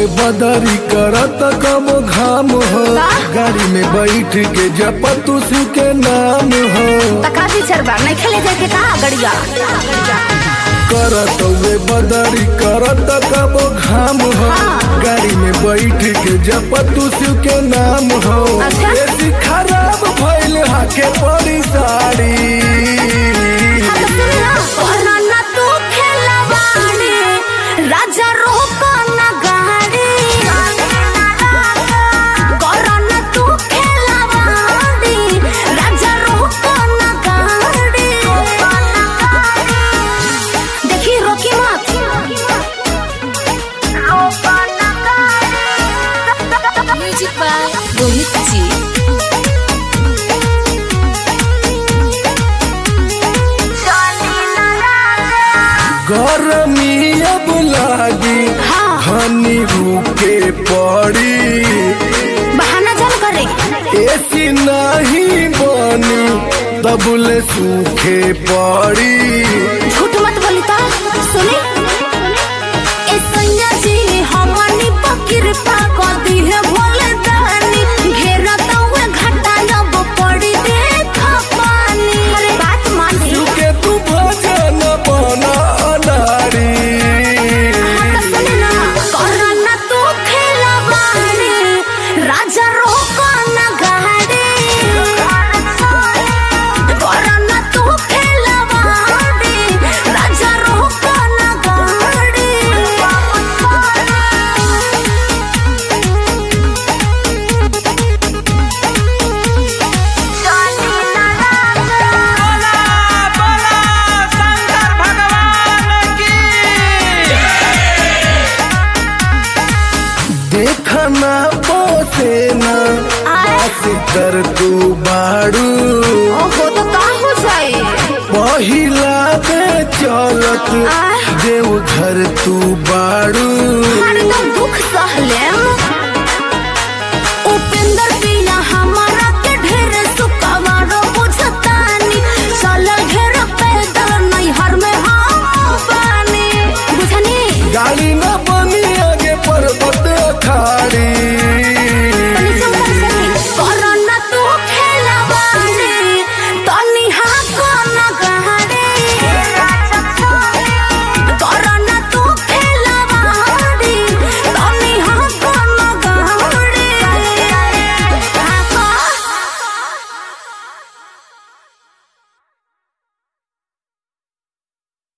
बदरी करत कम घाम हो गाड़ी में बैठ के जपतु शिव के नाम हो तका टीचर बा नहीं खेले जाए के कहा गड़िया करत वे बदरी करत कम घाम हो गाड़ी में बैठ के जपतु शिव के नाम हो अच्छा। ऐसी खराब भइल हाके पड़ी साड़ी हाँ तो सुन ना कोरोना तू खेलवाड़ी राजा रोको ना गाड़ी कोरोना तू खेलवाड़ी राजा रोको ना गाड़ी देखी रोकी मत रोको ना गाड़ी म्यूजिक बाय रोहित जी गर्मी अब लागी हाँ। हनी रुके पड़ी बहाना जन करे ऐसी नहीं बनी तबले सूखे पड़ी झूठ मत बोली ता सुनी ए सैया जी हमनी पकिर पा को दी है भोले दानी घेरा तवे घाटा अब पड़ी देख पानी अरे बात मान ली के तू भजन बना अनारी हाँ तो सुने ना कोरोना तू खेलवाड़ी राजा रोको ना गाड़ी कोरोना तू खेलवाड़ी राजा रोको ना गाड़ी बोला बोला शंकर भगवान की देखना पोसे ना बस कर तू बाड़ू ओहो तो का हो जाए पहिला बे चलत आह। देव घर तू बाड़ू हरदम